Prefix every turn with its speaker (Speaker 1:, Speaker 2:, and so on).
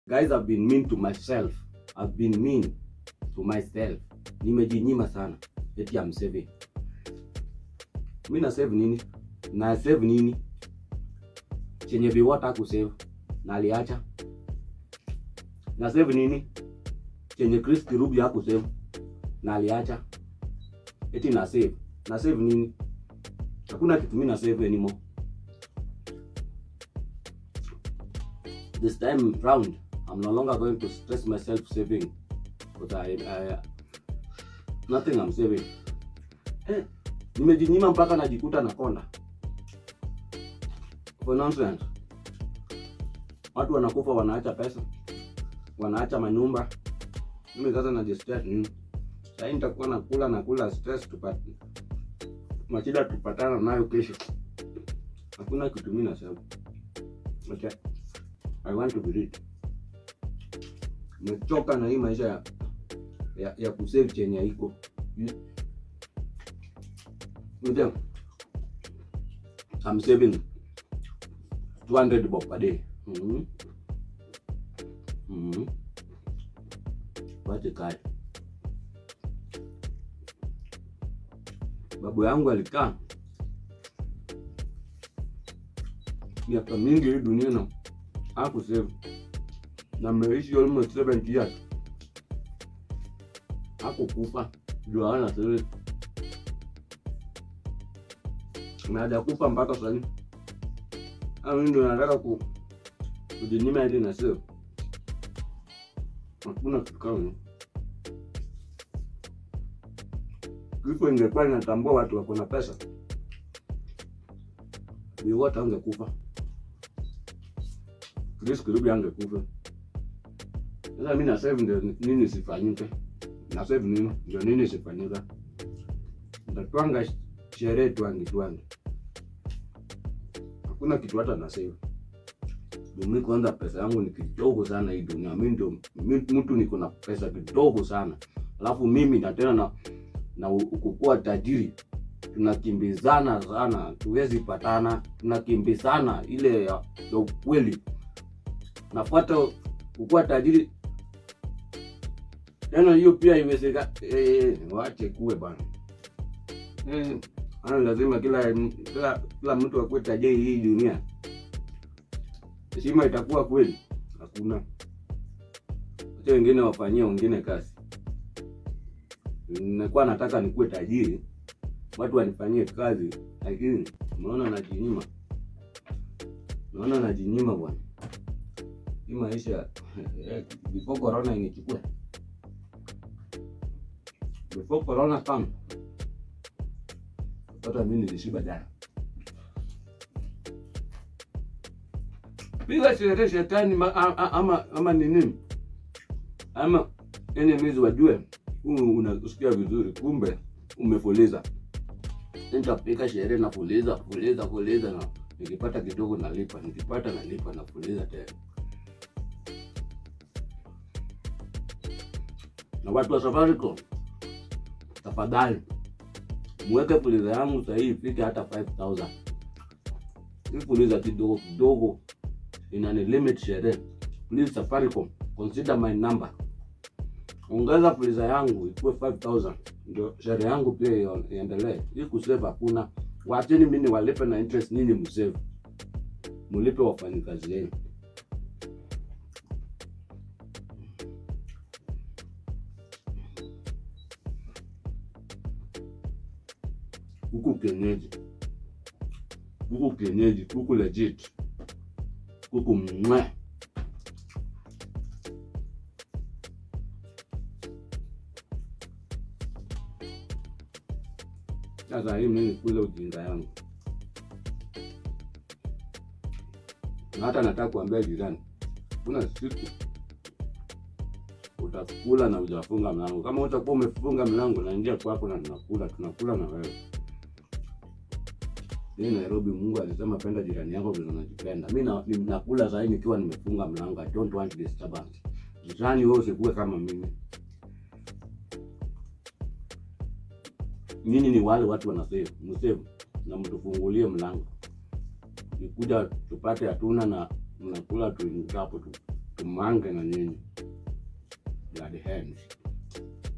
Speaker 1: guys I've been mean to myself I've been mean to myself nimejinyima sana eti I'm saving mi na save nini na save nini chenye viwata kusave na aliacha na save nini chenye Chris Kirubi hakusave na aliacha eti na save na save nini hakuna kitu mi na save anymore this time round I'm no longer going to stress myself saving because I, I nothing I'm saving eh, nimejinyima mpaka najikuta nakonda for nonsense watu wanakufa wanaacha pesa wanaacha manyumba mimi sasa najistress nini sahii nitakuwa nakula nakula stress tupate mashida tupatana nayo kesho hakuna kitu mi nasema okay. I want to be rich nimechoka na hii maisha ya, ya, ya kusave chenye haiko Ndio. I'm saving 200 bob per day. Mhm. Mhm. Wache kae. Babu yangu alikaa miaka mingi hii dunia na hakusave na ameishi almost 70 years hakukufa juu hana save na hajakufa mpaka sahii au ndo nataka ku kujinyima ili na save hakuna kitu kama hiyo. kifo ingekuwa inatambua watu wako na pesa viwote angekufa Chris Kirubi angekufa sasa mi na save ndio nini sifanyike na save nini ndio nini sifanyika ntatwanga sherehe twangi twangi hakuna kitu hata na save mi kwanza pesa yangu ni kidogo sana hii dunia mi ndio mi- mtu niko na pesa kidogo sana alafu mimi na tena na na u- kukua tajiri tunakimbizana sana tuwezi patana tunakimbizana ile ya, ya ukweli nafuata kukua tajiri tena hiyo pia iwezeka eh, wache kuwe bana eh, ana lazima kila kila, kila mtu akuwe tajiri hii dunia heshima itakuwa kweli hakuna wacha wengine wafanyie wengine kazi nilikuwa nataka nikuwe tajiri watu wanifanyie kazi lakini unaona najinyima naona najinyima bwana hii maisha eh, before corona inichukue before corona come hata mi nilishiba jana piga sherehe shetani ma, a, a, ama ama nini ama enemies wajue huu unasikia vizuri kumbe umefuliza nitapika sherehe na fuliza fuliza fuliza na nikipata kidogo nalipa nikipata nalipa na fuliza tena na watu wa safaricom tafadhali mweke fuliza yangu sahii ifike hata 5000 hii fuliza kidogo kidogo inani limit sherehe please safaricom consider my number ongeza fuliza yangu ikuwe 5000 ndio sherehe yangu pia io- iendelee hii kusave hakuna wacheni mimi walipe na interest nini msave mulipe wafanyikazi wenu kuku kienyeji kuku kienyeji kuku legit kuku mwe sasa hii mimi kule ujinga yangu na hata nataka kuambia jirani kuna siku utakula na ujafunga mlango kama utakuwa umefunga mlango naingia kwako na tunakula tunakula na wewe hii nairobi mungu alisema penda jirani yako vile unajipenda mi na- ni- nakula sahii nikiwa nimefunga mlango i don't want disturbance jirani wewe usikuwe kama mimi nyinyi ni wale watu wanasave msave na mtufungulie mlango ikuja tupate hatuna na mnakula tuingapo tu tumange na nyinyi blood hands